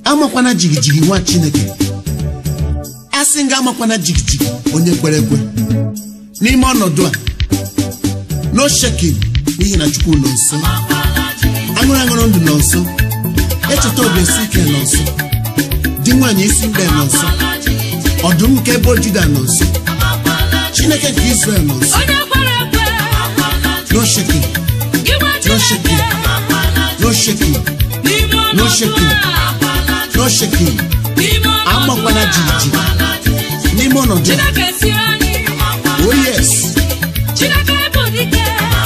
amakwana jigijigi nwa chineke asị nga amakwana jigijigi onye kwere ekwe n'ime ọnọdụ a no shekin n'ihi na chukwu nọ nso aṅụrụ aṅụrụ ndụ nọ nso echeta obi esi ike nọ nso di nwaanyị isi mbe nọ nso ọdụm nke ebo juda nọ nso chineke nke israel nọ nso onye kwere ekwe no shekin gị nwa no shekin Chineke no shekin n'ime No ọnọdụ shaking. a no shekin n'ime ọnọdụ amakwana a jijiji n'ime ọnọdụ a Chineke siri anyị oh yes Chineke bụ dike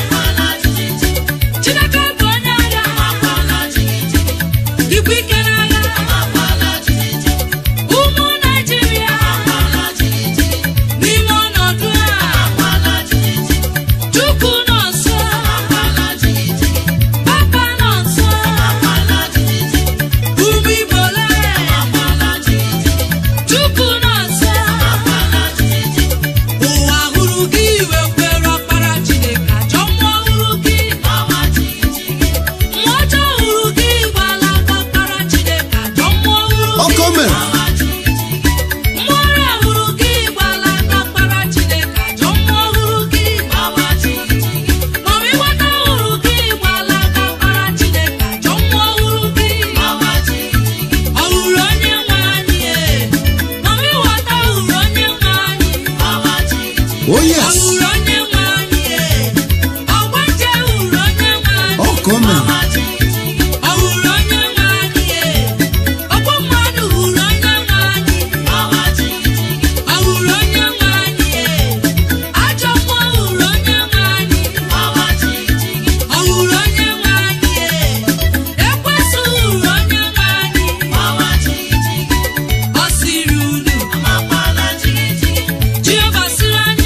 Chineke bụ onye agha dịkwa ike n'agha ụmụ Naịjirịa n'ime ọnọdụ a Chukwu nọ nso Papa nọ nso ụmụ Igbo lee Chukwu nọ nso ụwa hụrụ gị iwe kwere ọkpara Chineke ajọ mmụọ hụrụ gị mmụọ ọjọọ hụrụ gị gbala aka ọkpara Chineke ajọ mmụọ hụrụ gị ọkọ mere mmụọ ọrịa hụrụ gị gbala aka ọkpara Chineke ajọ mmụọ hụrụ gị ọmịwata hụrụ gị gbala aka ọkpara Chineke ajọ mmụọ hụrụ gị ọ hụrụ onye nwe anyị ee ọmịwata hụrụ onye nwe anyị oh yes Ọhụrụ onye nwe anyị ee ọgbanje hụrụ onye nwe anyị ọkọ mere ọhụrụ onye nwe anyị ee ọgbọ mmadụ hụrụ onye nwe anyị ọhụrụ onye nwe anyị ee ajọ mmụọ hụrụ onye nwe anyị ọhụrụ onye nwe anyị ee ekwesị hụrụ onye nwe anyị ọ siri unu Jehova siri anyị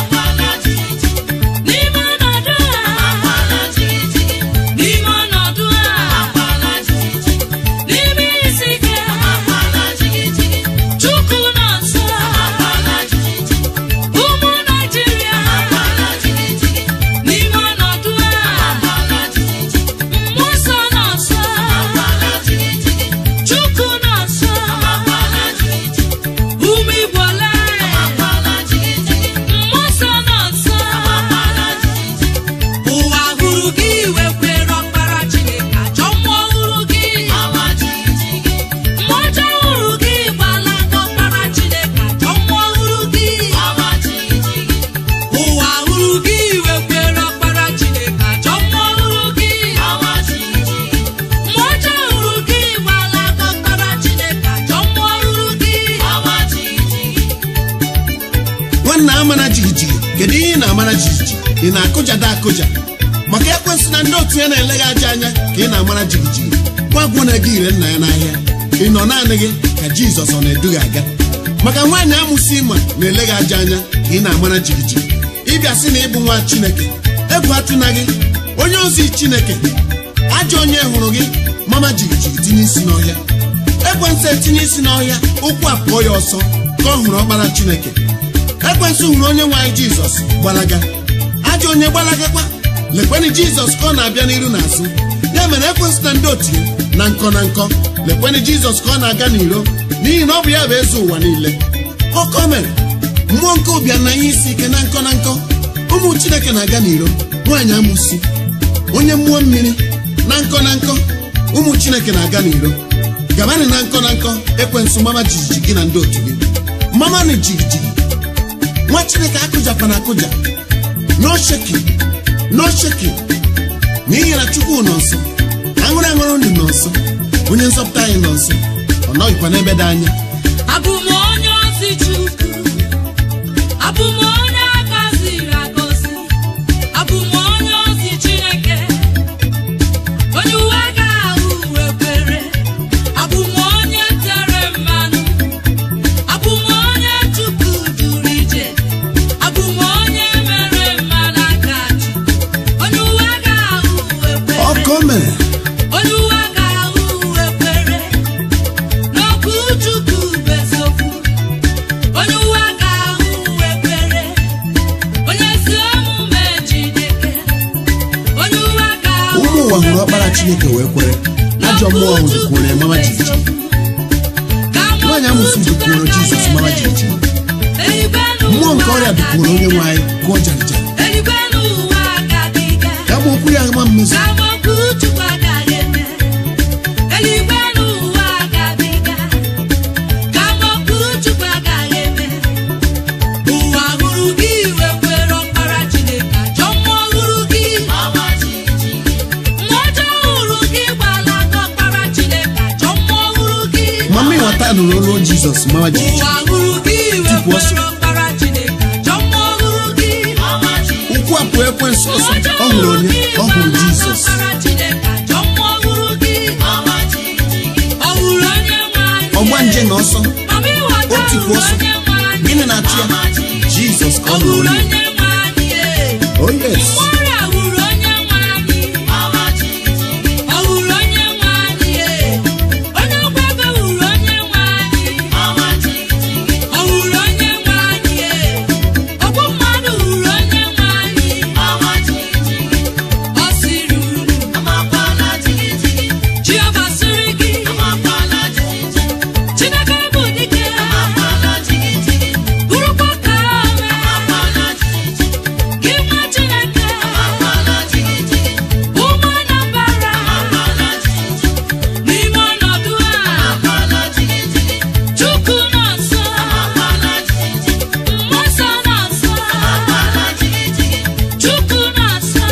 n'ime ọnọdụ a n'ime ọnọdụ a n'ime isi ike Chukwu nọ nso ụmụ Naịjirịa n'ime ọnọdụ a mmụọ nsọ nọ nso Chukwu nọ nso ụmụ Igbo lee mmụọ nsọ nọ nso ụwa hụrụ gị iwe kwere ọkpara Chineke ajọ mmụọ hụrụ gị mmụọ ọjọọ hụrụ gị gbala aka ọkpara Chineke ajọ mmụọ hụrụ gị ụwa hụrụ gị iwe kwere ọkpara Chineke ajọ mmụọ hụrụ gị mmụọ ọjọọ hụrụ gị gbala aka ọkpara Chineke ajọ mmụọ hụrụ gị nwanna amara jigijigi kedu ihe ị na-amara jijiji ị na-akụjada akụja maka ekwensị na ndị otu ya na-elegha aja anya ka ị na-amara jigijigi gwagwo na ego ire nna ya n'ahịa ị nọ naanị gị ka jizọs ọ na-edughị aga maka nwaanyị amụsị ịma na-elegha aja anya ka ị na-amara jigijigi ịbịa sị na ịbụ nwa chineke egwu atụna gị onye ozi chineke ajọ onye hụrụ gị mama jigijigi tinye isi n'ọhịa ekwensị etinye isi n'ọhịa ụkwụ apụọ ya ọsọ ka ọ hụrụ ọkpara chineke ekwensị hụrụ onye nwe anyị jizọs gbalaga ajọ onye gbalagakwa lekwenị jizọs ka ọ na-abịa n'iru na azụ ya mere ekwensị na ndị otu ya na nkọ na nkọ lekwenị jizọs ka ọ na-aga n'iro n'ihi na ọ bụ ya bụ eze ụwa niile ọkọ mere mmụọ nke ụbịa na ihe isi ike na nkọ na nkọ ụmụ chineke na-aga n'iro nwaanyị amụsi onye mmụọ mmiri na nkọ na nkọ ụmụ chineke na-aga n'iro gabanị na nkọ na nkọ ekwensụ mama jijiji gị na ndị otu gị mama na jigijigi nwa chineke akụjakwana akụja no shaking no shaking n'ihi na chukwu nọ nso aṅụrụ aṅụrụ ndụ nọ nso onye nzọpụta anyị nọ nso ọ nọghịkwa n'ebe dị anya abụ m onye ozi Chukwu abụ m onye agọziri agọzi abụ m onye ozi Chineke onye uwe ga-ahụ uwe kwere abụ m onye tere mmanụ abụ m onye Chukwu duru ije abụ m onye mere mmanụ aka ji onye uwe ga-ahụ uwe kwere ọkọ mere onye uwe ga-ahụ uwe kwere n'okwu Chukwu bụ eziokwu onye uwe ga-ahụ uwe kwere onye ezi omume Chineke onye uwe ga-ahụ ụmụ ụwa hụrụ ọkpara chineke wee kwere ajọ mmụọ hụrụ kwere mama jijiji nwaanyị amụsị dukwuru jizọs mara jijiji mmụọ nke ọrịa dukwuru onye nwe anyị gụọ jarịjarị eluigwe n'ụwa agabiga ka ma okwu ya ma mmezu ka amaokwu Chukwu agaghị eme eluigwe n'ụwa agabiga ka amaokwu Chukwu agaghị eme ụwa hụrụ gị iwe kwere ọkpara Chineke ajọ mmụọ hụrụ gị mmụọ ọjọọ hụrụ gị gbalaga ọkpara Chineke ajọ mmụọ hụrụ gị mama ịghọta nụrụ olu jizọs mara jijiji ụwa hụrụ gị iwe Tupu ọsọ. kwere ọkpara Chineke ajọ mmụọ hụrụ gị ụkwụ apụ ekwensu ọsọ ọ hụrụ onye ọ hụrụ jizọs ọgba nje na ọsọ o tupu ọsọ gịnị na-achụ ya jizọs ka ọ hụrụ onye oh yes Jehovah sịrị gị Chineke bụ dike bụrụkwa ka mee gị nwa Chineke ụmụ Anambra n'ime ọnọdụ a Chukwu nọ nso mmụọ nsọ nọ nso Chukwu nọ nso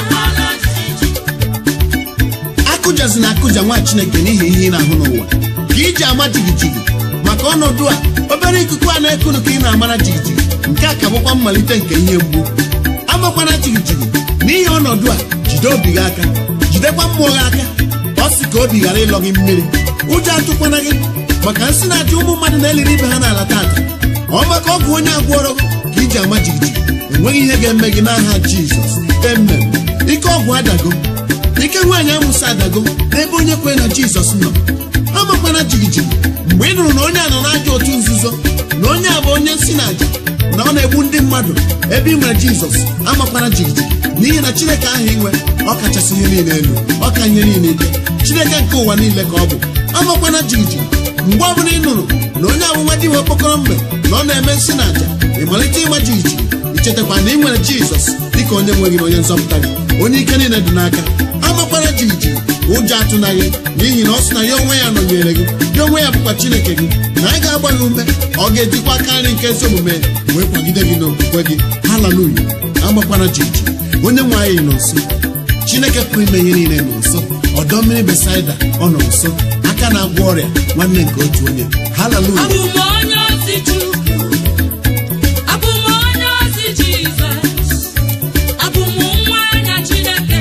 akụjazi na akụja nwa chineke n'ihi ihe ị na-ahụ n'ụwa ka iji ama jigijigi maka ọnọdụ a obere ikuku a na-ekunu ka ị na-amara jigijigi nke a ka bụkwa mmalite nke ihe mgbu amakwana jigijigi n'ihi ọnọdụ a jide obi gị aka jidekwa mmụọ gị aka ọ sị ka obi ghara ịlọ gị mmiri ụjọ atụkwana gị maka nsị na-achị ụmụ mmadụ na-eliri ibe ha n'ala tata ọ maka ọgwụ onye agwọrọ gị ka iji ama jigijigi enweghị ihe ga-eme gị n'aha jizọs emem ike ọgwụ adago ike nwaanyị amụsị adago n'ebe onye kwere na jizọs nọ amakwana jigijigi mgbe ị nụrụ na onye a nọ n'ajọ otu nzuzo na onye a bụ onye nsi na aja na ọ na-egbu ndị mmadụ ebe ị nwere jizọs amakwana jigijigi n'ihi na chineke ahụ inwe ọ kachasị ihe niile elu ọ ka ihe niile ike chineke nke ụwa niile ka ọ bụ amakwana jigijigi mgbe ọbụla ị nụrụ na onye amụma dị nwe okpokọrọ mgbe na ọ na-eme nsi na aja ị malite ịma jigijigi ichetakwa na ị nwere jizọs dịka onye nwe gị na onye nzọpụta gị onye ike niile dị n'aka amakwara jijiji ụjọ atụna gị n'ihi na ọ sị na ya onwe ya nọnyere gị ya onwe ya bụkwa chineke gị na anyị ga-agba gị ume ọ ga-ejikwa aka nri nke ezi omume wee kwagide gị n'okwukwe gị haleluya amakwara jijiji onye nwe anyị nọ nso chineke pụrụ ime ihe niile nọ nso ọdọ mmiri besaida ọ nọ nso aka na-agwọ ọrịa nwanne nke otu onye haleluya Abụ m onye ozi Chukwu, abụ m onye ozi Jizọs, abụ m nwa anya Chineke,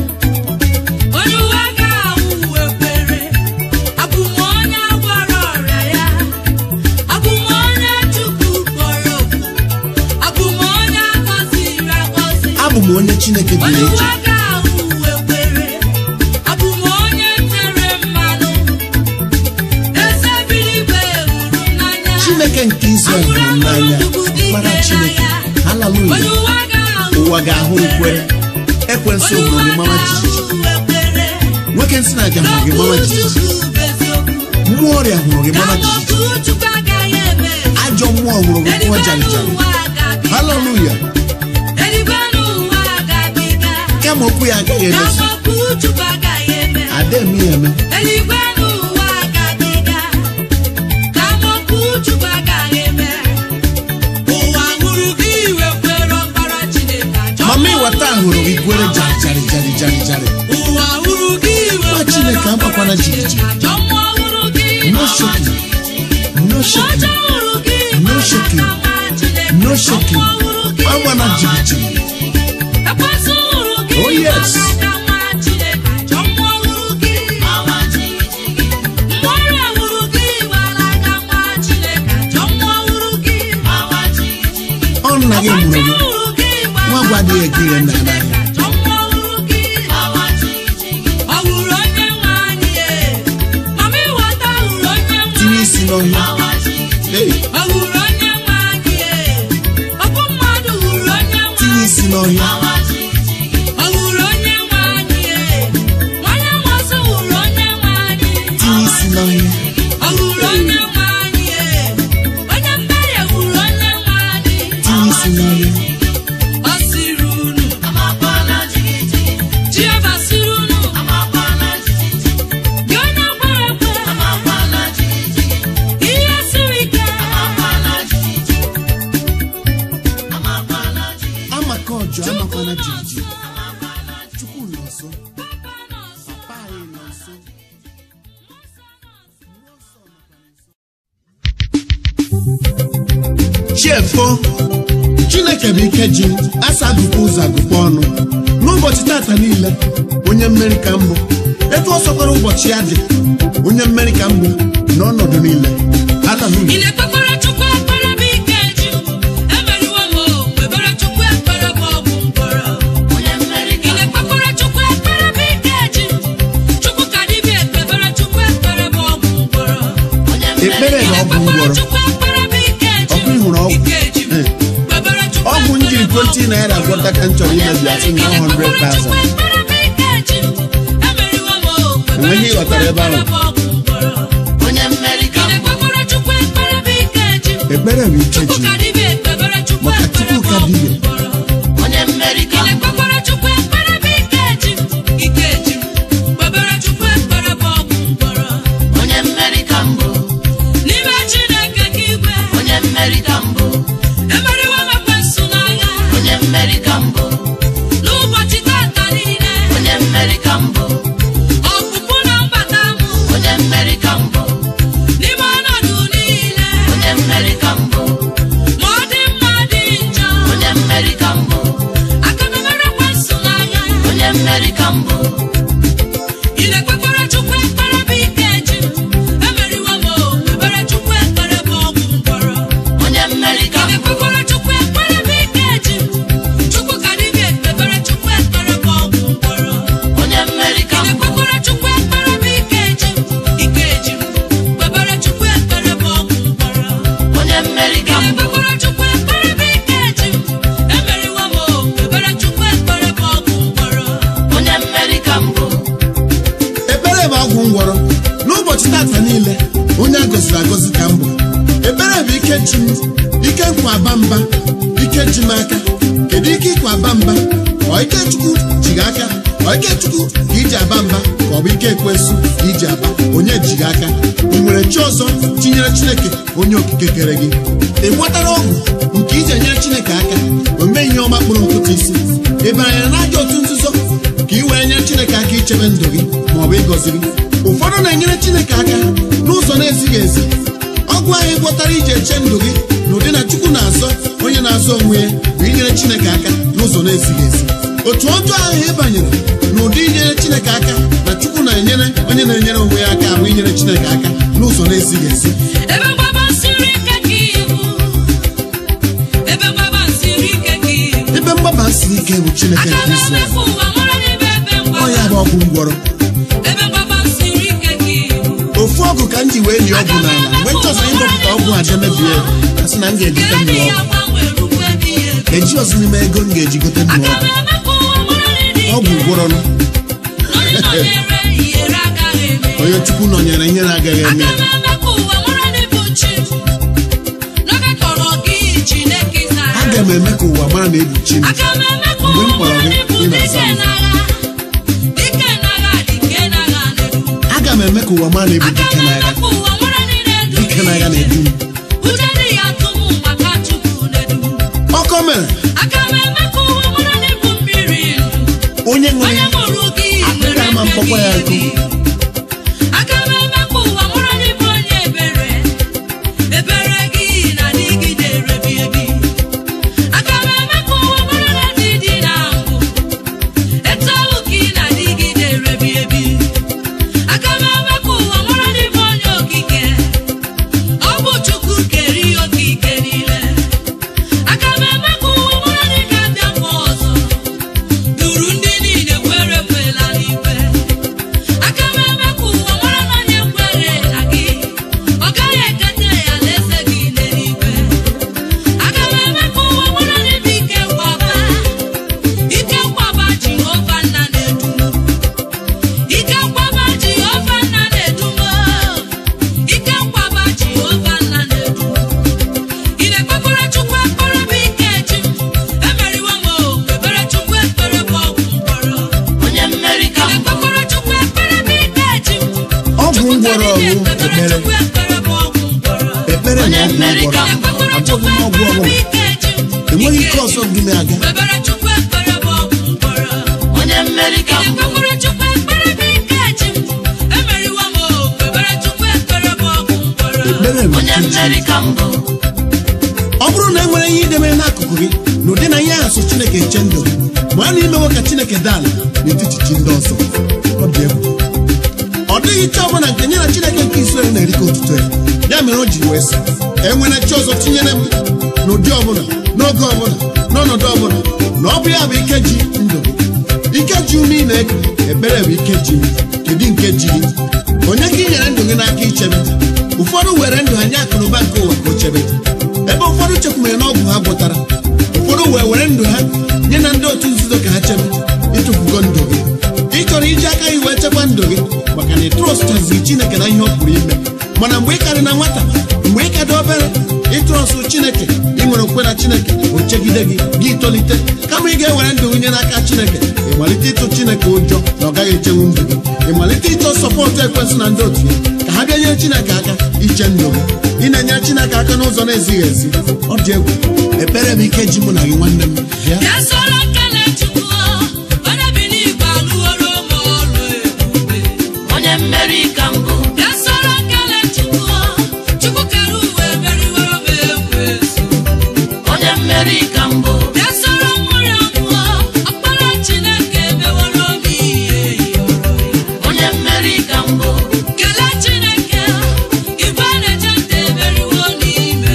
onye uwe ga-awụ ekwere, abụ m onye agwọrọ ọrịa ya, abụ m onye Chukwu kpọrọ oku, abụ m onye agọziri agọzi, abụ m onye chineke dị onye n'iche uwe ga-awụ ekwere, abụ m onye tere mmanụ, eze eluigwe hụrụ n'anya. chineke nke izrel hụrụ n'anya mara chineke haleluya Onye ụwa ga-ahụ ụwa ga-ahụ ukwere ekwensu onye hụrụ ụwa gị mara jijiji ga-ahụ ekwere nwoke nsị na-aja hụrụ gị mara n'okwu jijiji Chukwu bụ eziokwu mmụọ ọrịa hụrụ gị ka mara jijiji amaokwu Chukwu agaghị eme ajọ mmụọ hụrụ gị kụọ eluigwe jarijari n'ụwa ga-abịa haleluya eluigwe n'ụwa ga-abịa kama okwu ya agaghị ka emezu amaokwu Chukwu agaghị eme ada eme ya eme eluigwe n'ụwa ga-abịa ka amaokwu Chukwu agaghị eme ụwa hụrụ gị iwe kwere ọkpara Chineke ajọ mama ịwata hụrụ gị kwere jarijari jarijari jari ụwa hụrụ gị iwe Nwa Chineke agbakwana jijiji. ajọ mmụọ hụrụ gị no shaking no shaking ọjọọ hụrụ gị No shaking. no shaking agbana jijiji ekwensu hụrụ gị Oh, yes. aka nwa Chineke ajọ mmụọ hụrụ gị mmụọ ọrịa hụrụ gị gbara aka nwa Chineke ajọ mmụọ hụrụ gị ọ nna gị mụrụ ọgbanje gị hụrụ gị gbara nwa gwa adịghị eke ihe nna ya Chineke n'ahịa ajọ mmụọ hụrụ gị ọ hụrụ onye nwe anyị ee. mama ịghọta hụrụ onye nwe tinye isi n'ọhịa Hey, ọ hụrụ onye nwe anyị ee. ọbụ mmadụ hụrụ onye nwe tinye isi n'ọhịa ọ hụrụ onye nwe anyị ee. nwanyị amasị hụrụ onye nwe anyị tinye isi n'ọhịa ọ hụrụ onye nwe anyị nso chiefo chineke bụ ike ji asa agụkọ ụzọ agụkọ ọnụ n'ụbọchị tata niile onye mmeri ka mbụ etu ọ sọkwara ụbọchị ya dị onye mmeri ka mbụ n'ọnọdụ niile haleluya Ị na-ekpekwara Chukwu ekpere bụ ike ji emeriwo m o kpebere Chukwu ekpere bụ ọgwụ mkpọrọ Ị na-ekpekwara Chukwu ekpere bụ ike ji Chukwu ka dibịa ekpebere Chukwu ekpere bụ ọgwụ mkpọrọ ekpere Ị na ọgwụ na-ekpekwara ngwọrọ Chukwu ekpere bụ ike ji ọkụ ịhụrụ ọgwụ ike ji Eh. kpebere Chukwu ọgwụ m jiri ekpere bụ 20 naira ọgwụ gwọta ka m chọrọ imebi asị na 100,000 Enweghị ihe ị ghọtara ebe ahụ. ekpere bụ ike ji maka Chukwu ka dibịa N'ime Chineke ka igwe emeriwo m ekwensu n'agha n'ụbọchị tata niile ọpụpụ na mbata m n'ime ọnọdụ niile ma ọ dị mma dị njọ aka na mere ekwensu n'agha ị na-ekpekwara Chukwu ekpere bụ ike ji emeriwo m o kpebere Chukwu ekpere bụ ọgwụ mkpọrọ ị na-ekpekwara Chukwu ekpere bụ ike ji Chukwu ka dibịa ekpebere Chukwu ekpere bụ ọgwụ mkpọrọ ị na-ekpekwara Chukwu ekpere bụ ike ji ike ji kpebere Chukwu ekpere bụ ọgwụ mkpọrọ ị na-ekpekwara Chukwu ekpere bụ ike ji emeriwo m o kpebere Chukwu ekpere bụ ọgwụ mkpọrọ ekpere bụ ọgwụ ngwọrọ n'ụbọchị tata niile onye a gọziri agọzi ka mbụ ekpere bụ ike ji m ike nkwa aba mba ike ji m aka kedu ike ịkwa aba mba ọ ike chukwu ji gị aka ọ ike chukwu ka iji aba mba ka ọ bụ ike ekwensu ka iji aba onye ji gị aka ị nwere chi ọzọ tinyere chineke onye okike kere gị ị gwọtara ọgwụ nke iji enyere chineke aka o mee ihe ọma kpụrụ nkụta isi ị bara ya n'ajọ otu nzuzo ka ị wee nyere chineke aka ichebe ndụ gị ma ọ bụ ịgọzi gị ụfọdụ na-enyere chineke aka n'ụzọ na-ezighị ezi ọgwụ ahụ ịgwọtara iji eche ndụ gị n'ụdị na chukwu na-azọ onye na-azọ onwe ya bụ inyere chineke aka n'ụzọ na-ezighị ezi otu ọjọọ ahụ ị banyere n'ụdị inyere chineke aka na chukwu na-enyere onye na-enyere onwe ya aka bụ inyere chineke aka n'ụzọ na-ezighị ezi ebe mgbaba siri ike ka ibu ebe mgbaba siri ike ka ibu ebe mgbaba siri ike bụ chineke aka nke Izrel na-emefu ụwa mara n'ebe ebe ọ ya bụ mgbaba ọgwụ ngwọrọ ebe mgbaba siri ike ka ibu ofu ọgụ ka m ji wee lie ọgwụ n'ala mgbe m chọzọ ịdọpụta ọgwụ a jee mebie ya a sị na m ga-egote nke nnụ dị ya ọgwụ gbanwere ukwe dị ya ebe eji ọzọ n'ime ego m ga-eji gote nnụ aka ọgwụ na-eme ka ụwa mara n'ịdị ọgwụ ike gwọrọnụ onye nọnyere ihere agaghị eme onye chukwu nọnyere ihe na-agaghị eme aka ya na-eme ka ụwa mara n'ịbụ chi n'oge kọrọ gị Chineke zara aga m eme ka ụwa mara na ebuchi m aka na-eme ka Mgbe m ụwa kpọrọ mara gị, n'ịbụ ị na-aza dike m. n'agha dike n'agha dike n'agha na-edu aga m eme ka ụwa mara na ebu aka dike na-eme n'agha ka ụwa mara n'ịdị edu dike n'agha na-edu m uche dị ya tụmụ maka Chukwu na-edu ọkọ mere aka na-eme ka ụwa mara n'ịbụ mmiri ndụ onye ṅụrụ onye ya mụrụ gị Akpịrị nwere ama mkpọkwa ya mmebi nkụ. aka na-eme ka ụwa mara n'ịbụ onye ebere ebere gị na-adịgide erebi ebi aka na-eme ka ụwa mara na ndị dị na ngụ etu ahụ ka ị na-adịgide erebi ebi aka na-eme ka ụwa mara n'ịbụ onye okike ọ bụ Chukwu kere ihe okike niile aka na-eme ka ụwa mara na ị ga-abịa mgbe ọzọ duru ndị niile kwere ekwela n'ikpe aka m eme ka ụwa mara na onye kwere na gị ọ gaghị eketa ya alaeze gị n'eluigwe aka m eme ka ụwa mara na ịbụ ike nkwaba ike nkwaba Jehova nna na-edu m ike nkwaba Jehova nna na-edu m ike nkwaba Jehova nna na-edu m ị na-ekpekwara Chukwu ekpere bụ ike ji m emeriwo m o kpebere Chukwu ekpere bụ ọgwụ mkpọrọ ị na-ekpekwara Chukwu ekpere bụ ike ji m ọgwụ ngwọrọ ọgwụ ekpere Chukwu ekpere bụ ọgwụ mkpọrọ ekpere na ọgwụ ngwọrọ ekpekwara Chukwu abụghị m ọgwụ ekpere bụ ọbụla ike ji m enweghị ike ọzọ dị m aga kpebere Chukwu ekpere bụ ọgwụ mkpọrọ ị na-ekpekwara Chukwu ekpere bụ ike ji m ada ala n'etiti chi ndị ọzọ ọ dị egwu ọ dịghị chi ọbụla nke nye na chineke nke Israel na-erike otuto ya ya mere o ji wee sị enwere chi ọzọ tinyere m n'ụdị ọbụla n'oge ọbụla n'ọnọdụ ọbụla na ọ bụ ya bụ ike ji ndụ gị ike ji ume ị na-eku ekpere bụ ike ji m kedu nke ji gị onye ka ị nyere ndụ gị n'aka ichebe ụfọdụ were ndụ ha nye akụnụba nke ụwa ka o chebe ebe ụfọdụ chekwumere na ọgwụ ha gwọtara ụfọdụ wee were ndụ ha nye na ndị otu nzuzo ka ha chebe ịtụfugo ndụ gị ị chọrọ iji aka gị wee chekwa ndụ gị maka na ị trọstaziri chineke na ihe ọ pụrụ ime mana mgbe ị karị na nwata mgbe ị ka dị obere ịtrọstụ chineke ị nwere okwe na chineke o chegide gị gị tolite kama ị ga-ewere ndụ gị nye n'aka chineke ị malite ịtụ chineke ụjọ na ọ gaghị echenwu ndụ gị ị malite ịchọ sọpọtụ ekwensị na ndị otu ya ka ha bịa nyere chineke aka iche ndụ gị ị na-enyere chineke aka n'ụzọ na-ezighị ezi ọ dị egwu ekpere bụ ike ji mụ na gị nwanne m bịa Bịa soro kele Chukwu, onye bi n'igwe alụworo m ọrụ ebube. onye mmeri ka mbụ Bịa soro kele Chukwu, Chukwu kere ụwa emeriworo m ekwensu. onye mmeri ka mbụ Bịa soro nwunye mmụọ, ọkpara Chineke emeworo m ihe ịyọrọ ya. onye mmeri ka mbụ Kelee Chineke, igwe na-eche nta emeriwo n'ime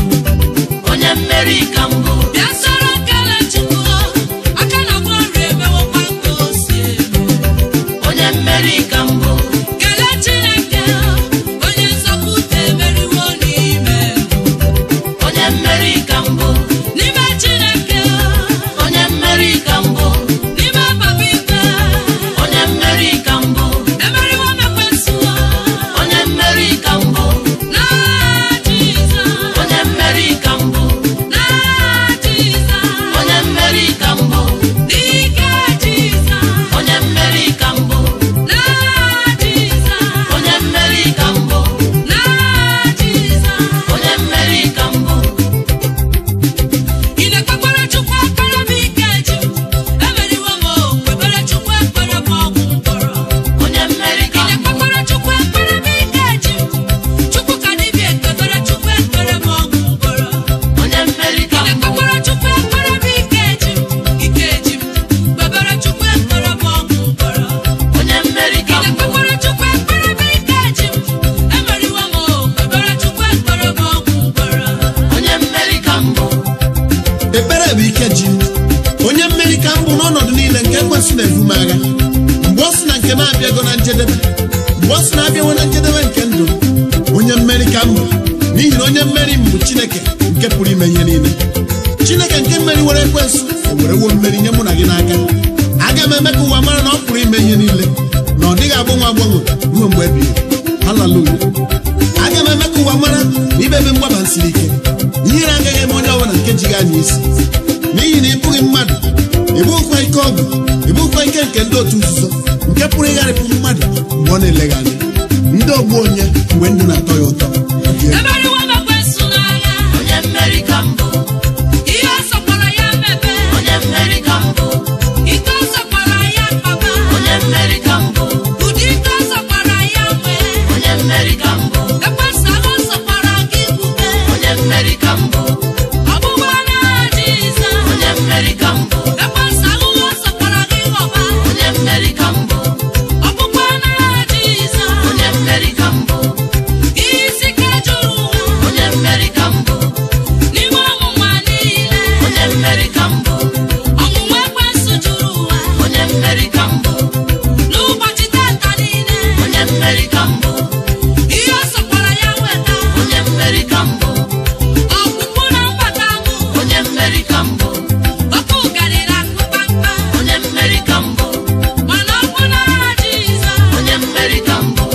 m. onye mmeri ka mbụ Bịa soro kele Chukwu, aka na ngwa ọrụ emewokwa ka o si eme. onye mmeri ka mbụ Kelee Chineke, onye nzọpụta emeriwo n'ime m. onye mmeri ka mbụ N'ime Chineke, onye mmeri ka mbụ n'ime Papa Ikpe, onye mmeri ka mbụ emeriwo m ekwensu. onye mmeri ka mbụ N'aha Jizọs, onye mmeri ka mbụ n'aha Jizọs, onye mmeri ka mbụ n'ike Jizọs, onye mmeri ka mbụ n'aha Jizọs, onye mmeri ka mbụ n'aha Jizọs. onye mmeri ka mbụ Ị na-ekpekwara Chukwu ekpere m ike ji m. Emeriwo m okpukpere Chukwu ekpere m ọgwụ mkpọrọ. onye mmeri Ị ka mbụ na-ekpekwara Chukwu ekpere m ike ji m. Chukwu ka dibịa ekpebere Chukwu ekpere m ọgwụ mkpọrọ. onye mmeri Ị ka mbụ na-ekpekwara Chukwu ekpere m ike ji m. Ike ji m. Kpebere Chukwu ekpere m ọgwụ mkpọrọ. onye mmeri Ị ka mbụ na-ekpekwara Chukwu ekpere m ike ji m. Emeriwo m okpukpere Chukwu ekpere m ọgwụ mkpọrọ. onye mmeri ka mbụ ekpere bụ ike ji m onye mmeri ka m bụ n'ọnọdụ niile nke ekwensị na-ebu m agha mgbe ọ sị na nke m abịago na njedebe mgbe ọ sị na abịawo na njedebe nke ndụ m, onye mmeri ka m bụ n'ihi na onye mmeri m bụ chineke nke pụrụ ime ihe niile chineke nke mmeri were ekwensụ o werewo mmeri nye mụ na gị n'aka aga m eme ka ụwa mara na ọ pụrụ ime ihe niile na ọ dịghị agbanwe agbanwe ruo mgbe ebighị haleluya aga m eme ka ụwa mara na ibe ebe mgbaba m siri ike ihere agaghị eme onye ọbụla nke ji gị anya isi n'ihi na ị bụghị mmadụ ị bụghịkwa ike ọgụ ị bụghịkwa ike nke ndị otu nzuzo nke pụrụ ịgharịpụ mmadụ mgbe ọ na-eleghị anya ndị ogbu onye mgbe ndụ na-atọ ya ụtọ Ọ dị egwu. Emeriwo m ekwensu n'agha. onye mmeri ka mbụ Ihe ọ sọkwara ya mebe. onye mmeri ka mbụ Ike ọ sọkwara ya kpaba. onye mmeri ka mbụ Ụdị ike ọ sọkwara ya nwee. onye mmeri ka mbụ Ekwensu ahụ sọkwara gị bube. onye mmeri ka mbụ Ọgbụgba n'aha Jizọs. onye mmeri ka mbụ Ekwensu ahụhụ sọkwara gị ghọba. onye mmeri ka mbụ Ọgbụgba n'aha Jizọs. onye mmeri ka mbụ Ihe isi ike juru ụwa. onye mmeri ka mbụ N'ime ọnwụnwa niile. onye mmeri ka mbụ Ọnwụnwa ekwensu juru ụwa. onye mmeri ka mbụ N'ụbọchị tata niile. onye mmeri ka mbụ Ihe ọ sọkwara ya weta. onye mmeri ka mbụ Ọgwụgwụ na mgbata mụ. onye mmeri ka mbụ Ọkụ garịrị akụ kpamkpam. onye mmeri ka mbụ Mana ọ bụ n'aha Jizọs. onye mmeri ka mbụ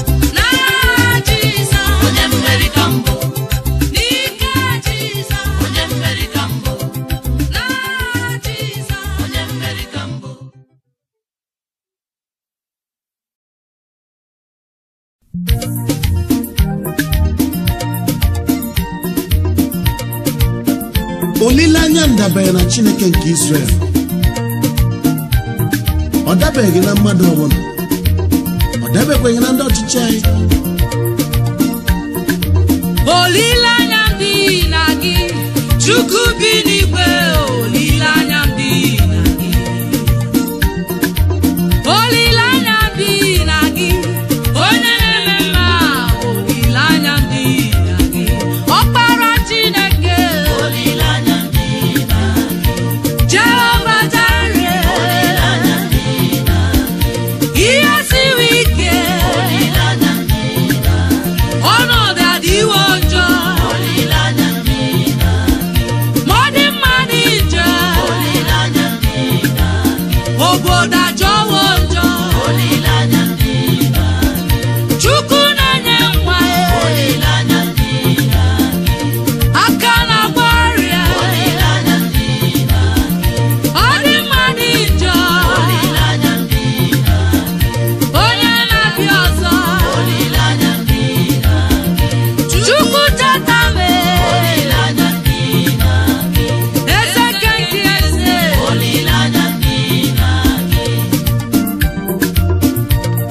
N'aha Jizọs. onye mmeri ka mbụ N'ike Jizọs. onye mmeri ka mbụ N'aha Jizọs. onye mmeri ka mbụ olileanya m dabere na chineke nke Israel ọ dabeghị na mmadụ ọbụla ọ dabekweghị na ndị ọchịchị anyị Olileanya m dị na gị. Chukwu bi n'igwe. Olileanya m dị na gị.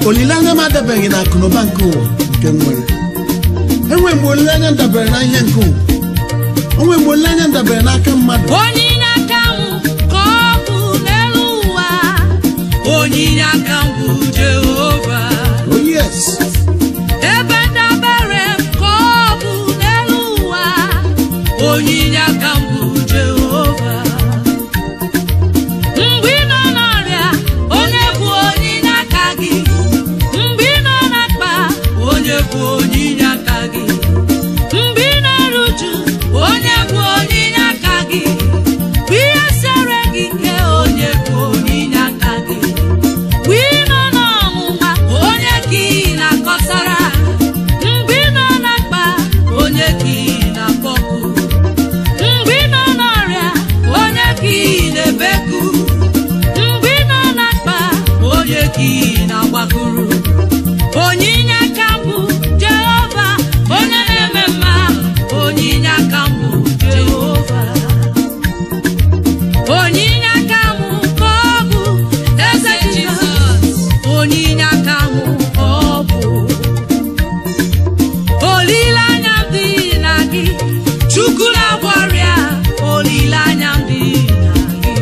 olileanya m adabeghị na akụnụba nke ụwa nke m nwere enwe mgbe olileanya m dabere na ihe nke ụwa onwe mgbe olileanya m dabere n'aka mmadụ onyinye aka m ka ọ bụ n'elu ụwa onyinye aka m bụ jehova oh yes ebe ndabere m ka ọ bụ n'elu ụwa onyinye aka m bụ jehova mgbe ị nọ n'ọrịa onye bụ onyinye aka gị mgbe ị nọ na mkpa onye bụ onyinye aka gị mgbe ị na-eru uju onye bụ onyinye aka gị mgbe ihe siere gị ike onye bụ onyinye aka gị mgbe ị nọ n'ọnwụnwa onye ka ị na-akọsara mgbe ị nọ na mkpa onye ka ị na-akpọku mgbe ị nọ n'ọrịa onye ka ị na-ebeku mgbe ị nọ na mkpa onye ka ị na-agbakuru onyinye aka m bụ jehova onye na-eme mma onyinye aka m bụ jehova onyinye aka m ka ọ bụ eze jizọs onyinye aka m ka ọ bụ olileanya m dị na gị chukwu na-agwọ ọrịa olileanya m dị na gị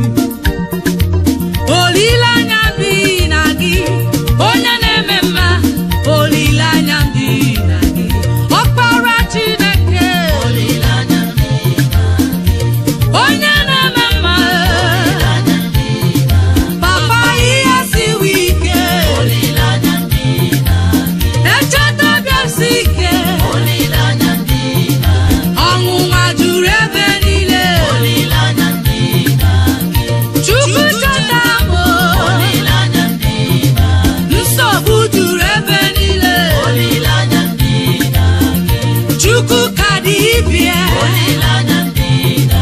olileanya m dị na gị onye na-eme mma olileanya m dị na gị ọkpara chineke Olileanya m dị na onye na-eme mma Olileanya m dị na papa ihe siwe ike Olileanya m dị na echeta bịasi ike Olileanya m dị na ọnwụnwa juru ebe niile Olileanya m dị na chukwu cheta m Olileanya m dị na nsogbu juru ebe niile Olileanya m dị na chukwu ka dị ibie Olileanya m dị na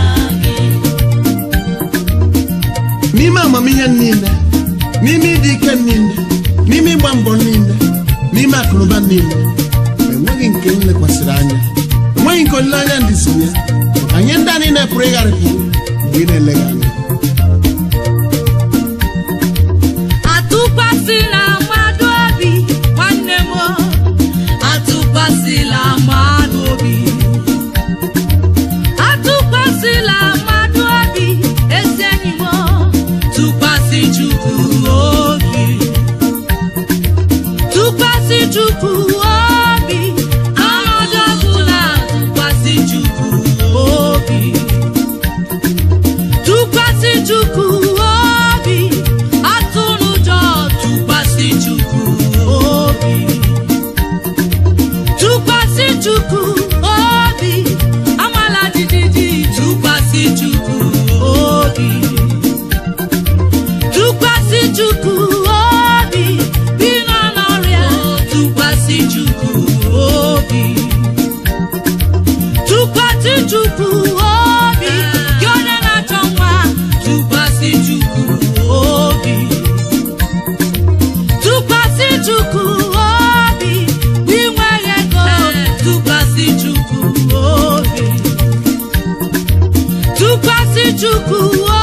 n'ime amamihe niile n'ime ịdị ike niile n'ime ịgba mbọ niile n'ime akụnụba niile enweghị nke m lekwasịrị anya enweghị nke olileanya dịzi ya maka nye ndị a niile pụrụ ịgharịpụ mgbe ị na-eleghị anya atụkwasịla mmadụ obi nwanne m atụkwasịla mmadụ obi atụkwasịla mmadụ obi ezi enyi m tụkwasị chukwu obi tụkwasị chukwu obi ọnọdụ ọbụla tụkwasị chukwu obi tụkwasị chukwu obi atụrụ ụjọ tụkwasị chukwu obi tụkwasị chukwu obi amala jijiji tụkwasị chukwu obi tụkwasị chukwu obi bi nọ n'ọrịa tụkwasị chukwu obi tụkwasị chukwu obi gị onye na-achọ nwa tụkwasị chukwu obi tụkwasị chukwu obi gị nweghị ego tụkwasị chukwu obi tụkwasị chukwu